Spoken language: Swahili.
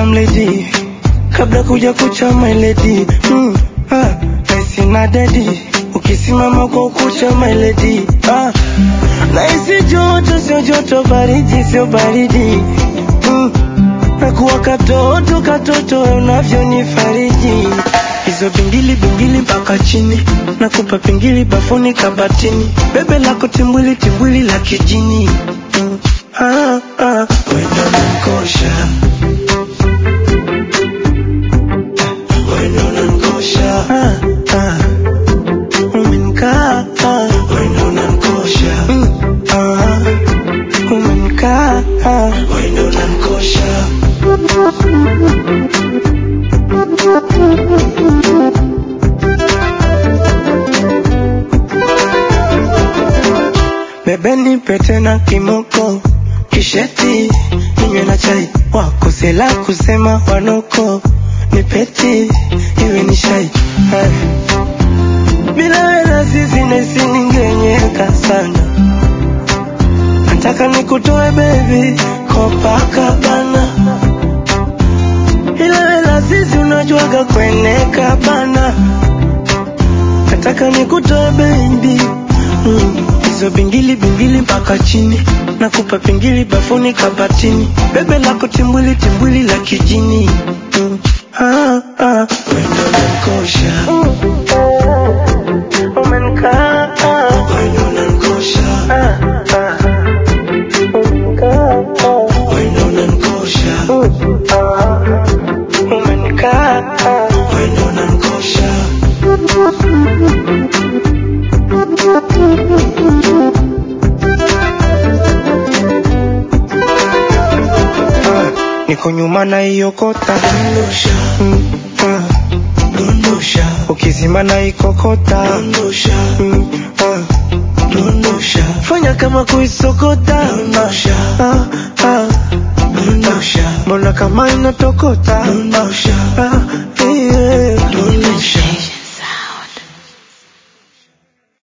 mledi kabla kuja kucha my lady mm, ah, naisi na dedi ukisimama kwa ukucha my lady ah, naisi joto sio joto baridi sio baridi mm, nakuwa katoto katoto unavyonifariji hizo bingili bingili mpaka chini nakupa pingili bafuni kabatini bebe lako timbwili timbwili la kijini mm, ah, ah, wendo nankosha wendo nankosha ah, ah, umenikaa ah, wendo nankosha mm, ah, umenikaa ah, wendo nankosha Bebe nipe tena kimoko kisheti ninywe na chai wakosela kusema wanoko nipeti iwe ni shai Hai. bila wela sisi nesi ningenyeka sana nataka nikutoe baby Copacabana ila wela sisi unajuaga kweneka bana nataka nikutoe baby mm. hizo bingili bingili mpaka chini nakupa pingili bafuni kabatini bebe lako timbwili timbwili la kijini mm. ah, ah. wendo nankosha umenikaa wendo nankosha ah, ah. Umenikaa, ah. wendo nankosha ah. umenikaa wendo nankosha niko nyuma na hiyo kota dondosha, mm, ah, dondosha. ukizima na ikokota dondosha, mm, ah, dondosha. fanya kama kuisokota dondosha, ah, ah, dondosha. mbona kama inatokota dondosha, ah,